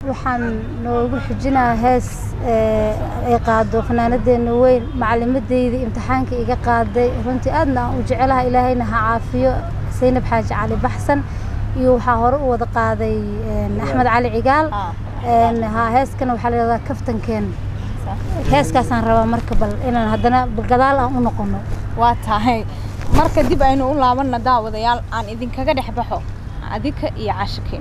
waxaan noogu xijinayaa hees ay qaado fanaanadeena weyn macalimadeyda imtixaanka iga qaaday runtii aadna aan u jecelaha ilaahayna ha caafiyo saynab xaaji cali baxsan iyo waxaa hore u wada qaaday axmed cali cigaal ha heeskana waxaa la yidhahdaa kaftankeen heeskaasaan rabaa marka bal inaan haddana gadaal aan u noqono waa tahay marka dib aynu u laabanna daawadayaal aan idinkaga dhex baxo adika iyo caashikeen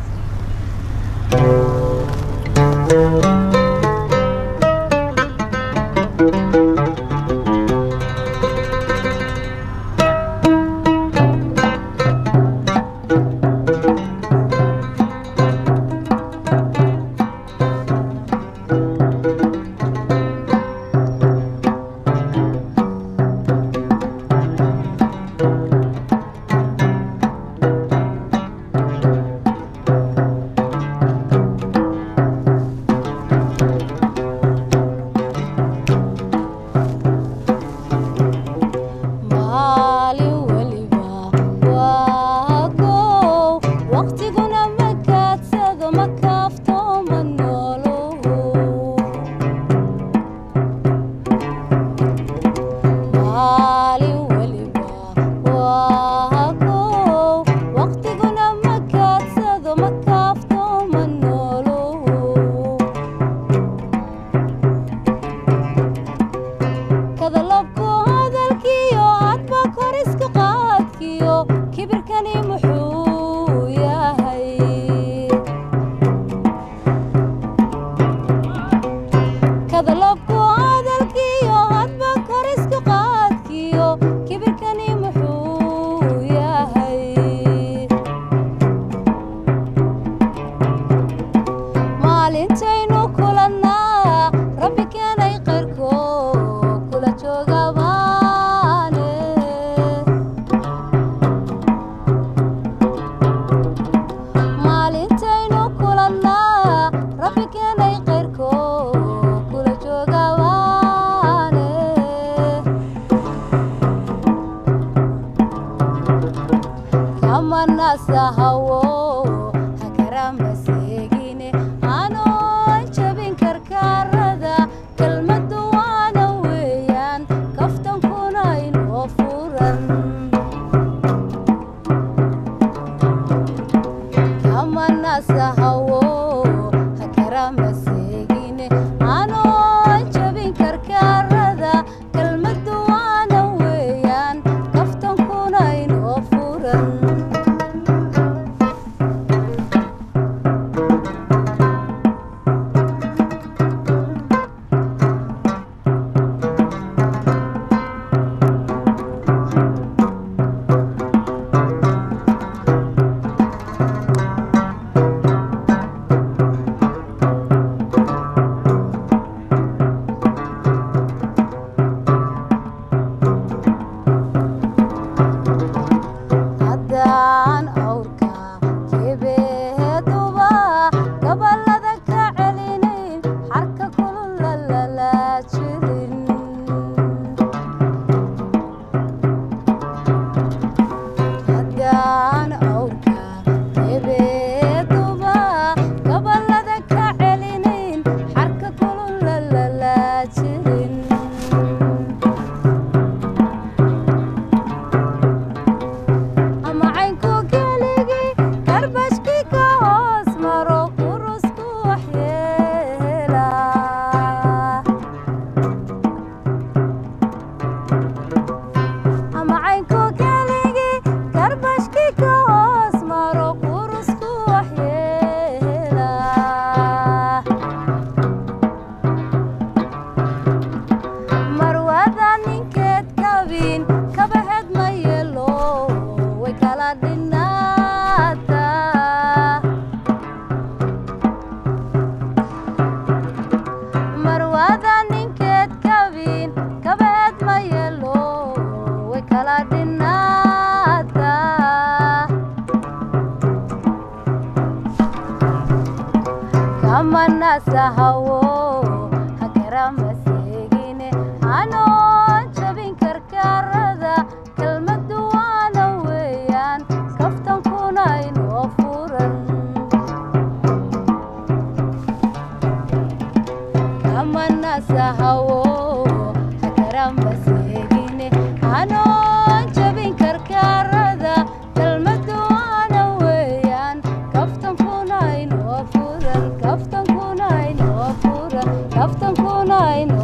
nasahawo hakaramasegine anoon jabin karkaarada kelmadu waana weeyaan kaftankuna inoo furan kaftankuna inu